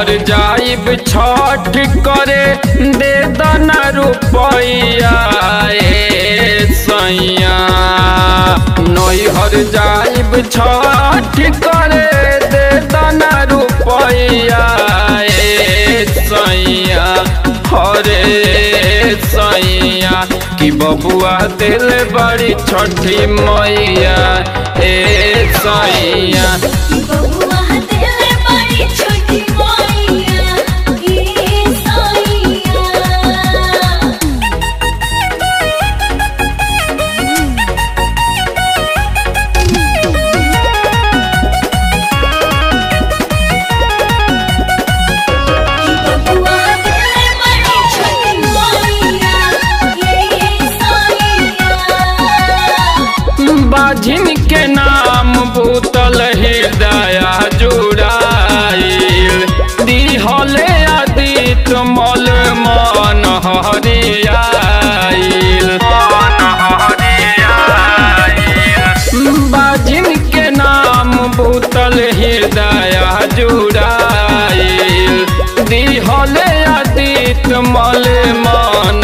हर जाइब छठ करे दे दना रुपैया ए सैया नैहर जाइब छठ करे दे दना रुपैया ए सैया हरे सैया कि बबुआ दिल बड़ी छठी मैया ए सैया बबुआ दिल बड़ी छोटी मैया ए सैया बबुआ दिल बड़ी छोटी मैया ए सैया बाझिन के नाम भूतल हृदय जुड़ाइल दिहले आदित मल मन हरियाइल बाजिन के नाम भूतल हृदय जुड़ाइल दिहले आदित मल मन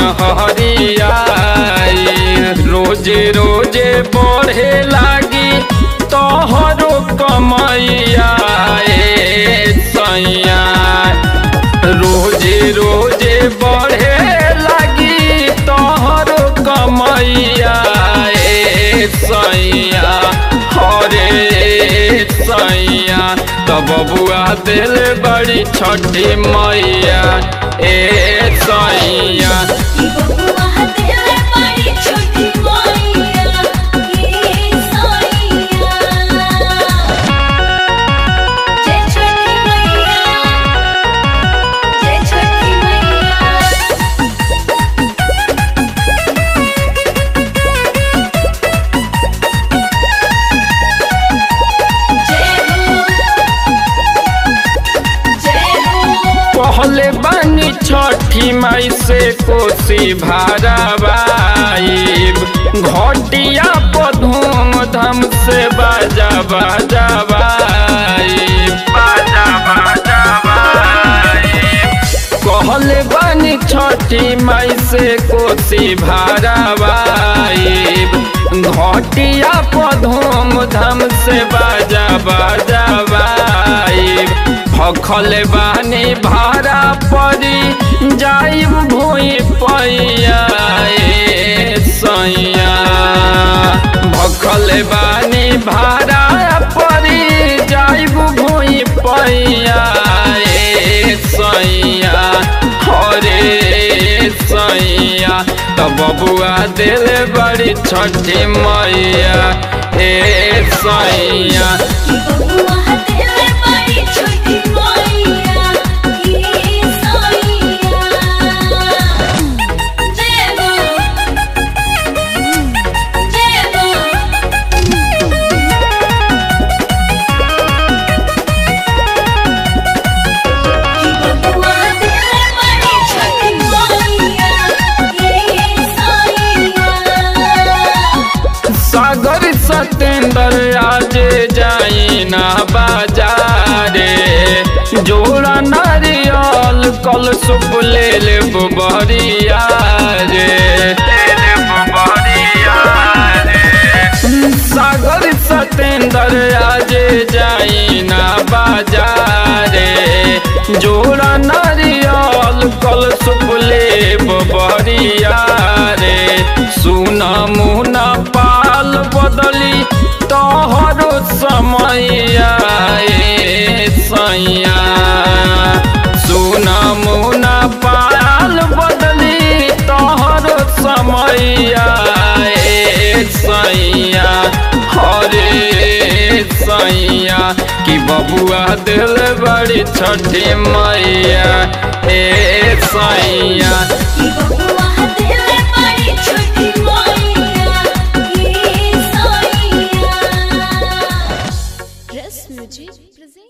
हरियाइल रोजे रोजे बढ़े लागी तोहरो कमैया ए सैया रोजे रोजे बढ़े लागी तोहरो कमैया ए सैया हरे सैया तब बबुआ दिल बड़ी छठी मैया ए सैया बबुआ दिल बड़ी छोटी मैया ए सैया जय छोटी मैया जय छोटी मैया जय हो जय हो पहले बानी छठी माई से कोसी भाराबाइब घटिया पर धूम धाम से बाजा बाजा बाजा बाजा कहले बानी छठी माई से कोसी भाराबाइब घटिया पर धूम धाम से बाजा बाजा बाइब भखल बानी भाड़ा परी जाइब भूई पैया ए सैया भखल बानी भाड़ा परी जाइब भूई पैया ए सैया हरे सैया तब बबुआ दिल बड़ी छठी मैया ए सैया बबुआ दिल बड़ी छोटी मैया ए सैया जय हो जय हो बबुआ दिल बड़ी छोटी मैया ए सैया सागर सतेंद्र आज जाई ना बाजारे जोड़ा नारियल कल सुप ले ले बरिया रे सागर सतेंद्र आज जाई ना बाजारे जोड़ा नारियल कल सुप ले बरिया रे सुना मुना पाल बदली तोहरो समैया ए सैया सुना मुना पाल बदली तोहरो समैया ए सैया हरे सैया कि बबुआ दिल बड़ी छठी मैया ए सैया बबुआ दिल बड़ी छोटी मैया ए सैया Rest Music presents.